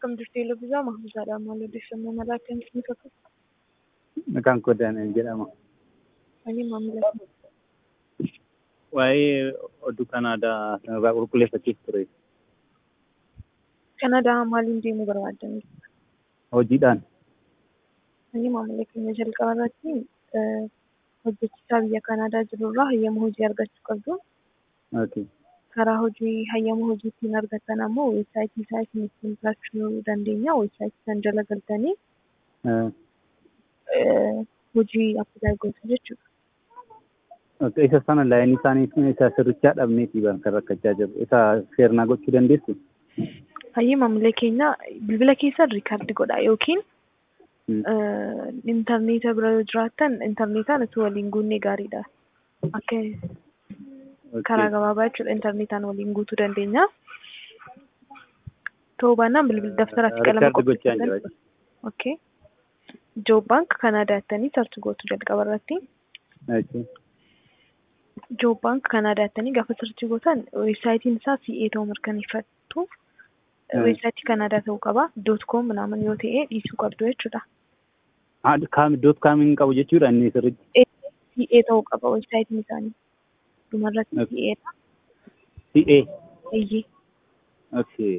Akkam jirtu Eloviisaa Mahmuuzaadha. Maal odeeffannoo malaa akkamitti ni fakkaata? Maqaan koo Daani'el jedhama. Ani maamila Waa'ee oduu Kanaadaa irraa qulqulleeffachuuf ture. Kanaadaa maaliin deemuu barbaaddan? Hojiidhaan. Ani maamila keenya jalqaba irratti hojjechiisaa biyya Kanaadaa jirurraa hayyama hojii argachuu qabdu. Okay. Karaa hojii hayyama hojii ittiin argattan ammoo weebsaayitii isaa isin ittiin filachuu dandeenya. Weebsaayitii san jala galtanii hojii appilaayi gootu jechuudha. Okay. Isa sana laayinii isaanii isa sirrichaa dhabneeti kan rakkachaa jiru. Isa seernaa gochuu dandeessu? Hayyee maamilee keenya bilbila keessan riikaardi godha yookiin intarneeta bira yoo jiraattan intarneetaan utuu waliin guunnee gaariidha. Akka karaa gabaabaa jechuudha intarneetaan waliin guutuu dandeenya. Ta'uu baannaan bilbila daftaraa fi qalama qopheeffatan. Okay. Joob baank Kanaadaa jettanii sarchi gootu jalqaba irratti. Joob baank Kanaadaa jettanii gaafa sarchi gootan weebsaayitiin isaa CA ta'uu mirkaneeffattu. Weebsaayitii Kanaadaa ta'uu qaba. Doot koom minaaman yoo ta'e dhiisuu qabdu jechuudha. Kaam doot kaamiin qabu jechuudha inni sirriitti. CA ta'uu qaba weebsaayitiin isaanii. Dhumarratti CA dha. CA. Eeyyee. Okay.